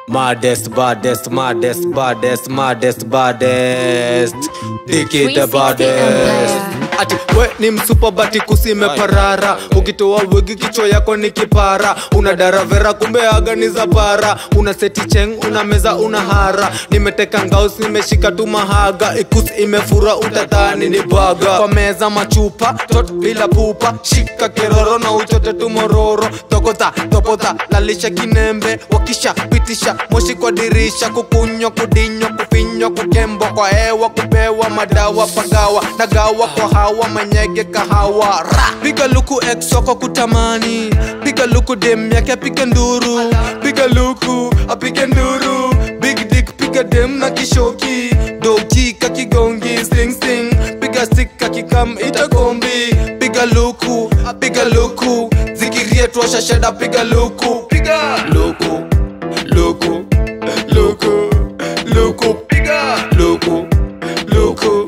Maddest, baddest, maddest, baddest, maddest, baddest. Diki the 360 baddest. Empire. Ati we ni msupa bati kusime parara ukitoa wigi kichwa yako ni kipara una daravera kumbe aga ni za bara una seti cheng una meza una hara nimeteka ngaus nimeshika tu mahaga ikus imefura utadhani ni baga kwa meza machupa tot bila pupa shika keroro na uchote tu mororo tokota topota lalisha kinembe wakisha pitisha moshi kwa dirisha kukunywa kudinywa kufinywa kukembwa kwa hewa kupewa madawa pagawa nagawa kwa hawa manyege kahawa ra piga luku exoko kutamani piga luku dem yake apige nduru piga luku apige nduru big dick piga dem na kishoki doji kakigongi sting sting piga stick kakikam itakombi piga luku piga luku zikirie tuosha sheda piga luku piga luku luku luku luku piga luku luku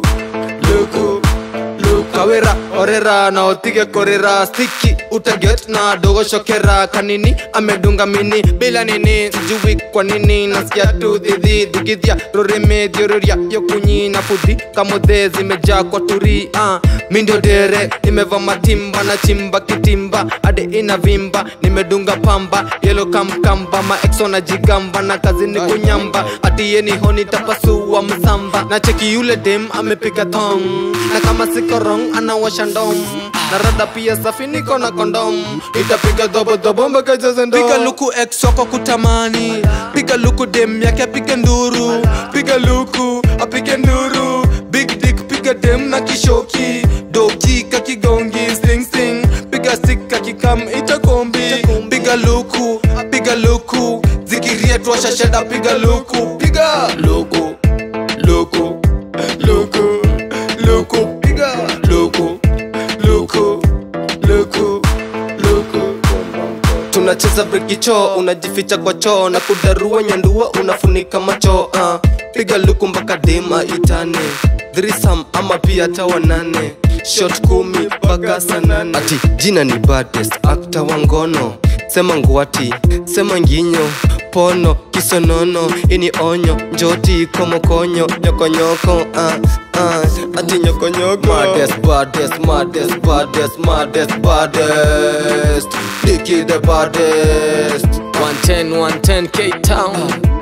luku luku kawera orera na otige korera stiki utaget na dogo shokera kanini amedunga mini bila nini sijui kwa nini nasikia tu dhidhi dhigidhia roreme dhioreria yokunyi na fudhi kamodhe zimejaa kwa turi uh. mindio dere nimeva matimba na chimba kitimba ade ina vimba nimedunga pamba yelo kamkamba maexo na jigamba na kazi ni kunyamba atiye ni honi tapasua msamba na cheki yule dem amepiga thong na kama sikorong anawasha ndom na rada pia safi niko na kondom itapiga dhobo mpaka ijaze ndoo. piga luku exoko kutamani piga luku dem yake apige nduru piga luku apige nduru big dick piga dem na kishoki doji kakigongi sting sting piga stick kakikam itakombi piga luku piga luku zikirie tuosha sheda piga luku piga luku luku luku luku piga luku luku luku luku tunacheza brikicho unajificha kwa choo na kudarua nyandua unafunika macho uh. piga luku mpaka dema itane thrisam ama pia tawanane shot kumi mpaka sanane ati jina ni baddest akta wa ngono sema ngwati sema nginyo pono kisonono ini onyo njoti komokonyo nyokonyoko uh, uh, ati nyokonyoko maddest, baddest, maddest, baddest, maddest, baddest. Dickie the baddest 110 110 K Town